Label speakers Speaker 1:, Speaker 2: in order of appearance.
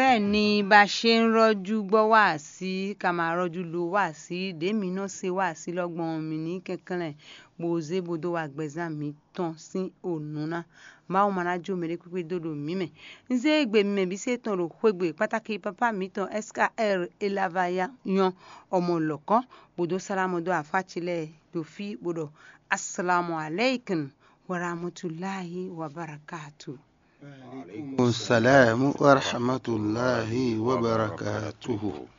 Speaker 1: bẹ́ẹ̀ ni bá a ṣe ń rọ́jú gbọ́ wá sí ká máa rọ́jú lo wá sí dèmi náà ṣe wá sí lọ́gbọ̀n mi ní kankanlẹ̀ gbòòzé bodò wà gbẹ̀zà mi tán sí ònúná báwo máa rájò mẹ́rẹ́ pípé dòdò mímẹ̀ nzé ègbè mímẹ̀ bí ṣe tán rò pégbè pàtàkì pápá mi tán skr elavaya yan ọmọ lọ́kàn bodò sálámọ́dọ̀ àfàchilẹ̀ dòfí bodò asalaamu aleykum warahmatulahi wabarakatuh.
Speaker 2: السلام ورحمة الله وبركاته